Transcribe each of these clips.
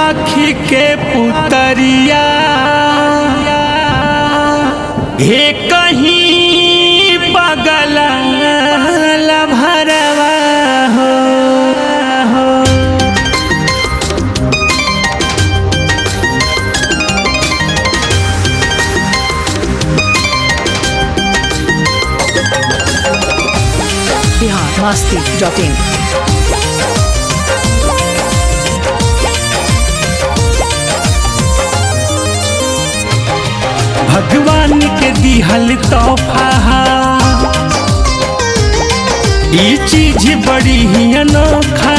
आखी के पुतरिया हे कहीं पगल भरवा हो हो बिहार मस्ती डॉट इन भगवान के दिहल तोहफा ई चीज बड़ी ही अनोखा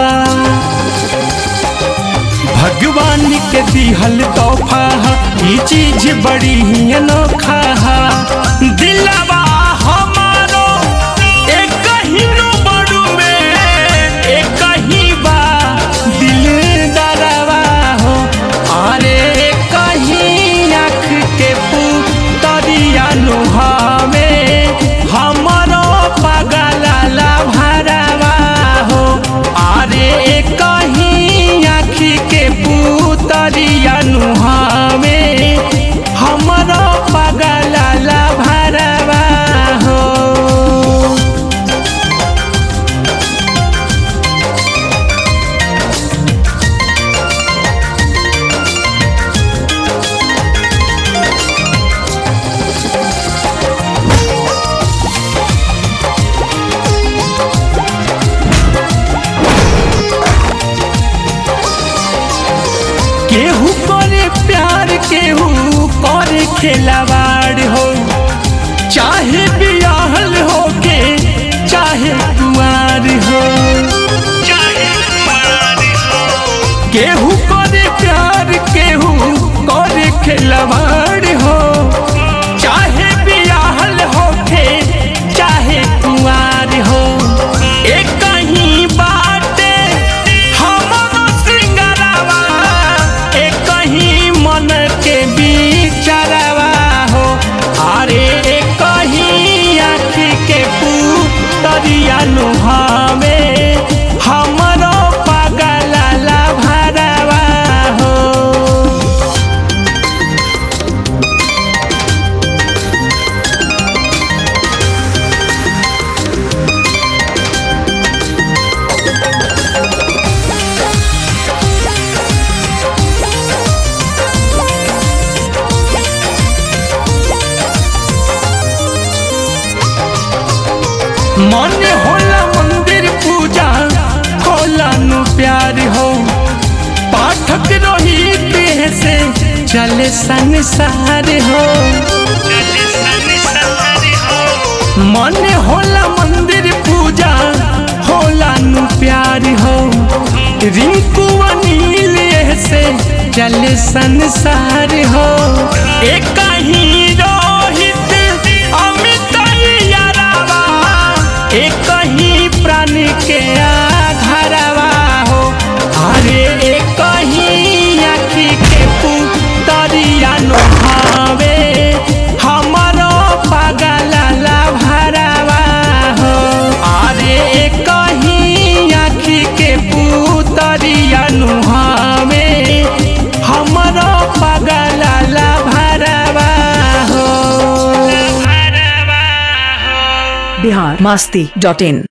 भगवान के दिहल तोहफा ई चीज बड़ी ही अनोखा दिलवा हमारो एक ही नो बड़ू में एक ही बा दिल दरवा हो अरे कहीं आँख के पुतरिया नुहावे हमरो पगला भरवा हो अरे कहीं आँख के पुतरिया नुहावे हमरो पगला भरवा हो केहू करे प्यार केहू करे खेलवाड़ हो चाहे बियाहल हो के चाहे कुआर हो केहू करे प्यार केहू करे खेलवाड़ हो चाहे बियाहल हो के चाहे कुआर हो एक ही बाटे हमरो सिंगरवा एक ही मन के बिचरवा हो अरे एक ही आँखी के पुतरिया नुहावे हमरो पगला भरवा हो मन होला मंदिर पूजा होला नु प्यार हो पाठक रोहित से चले संसार हो मन होला मंदिर पूजा होला नु प्यार हो रिंकू अनिल से चले संसार हो एक ही रोहित अमित यारावा एक ही प्राण के आधारवा हो अरे एक ही आखी के पुतरिया नुहावे हमरो पगला भरवा हो अरे एक ही आखी के पुतरिया नुहावे हमरो पगला भरवा हो बिहार मस्ती डॉट इन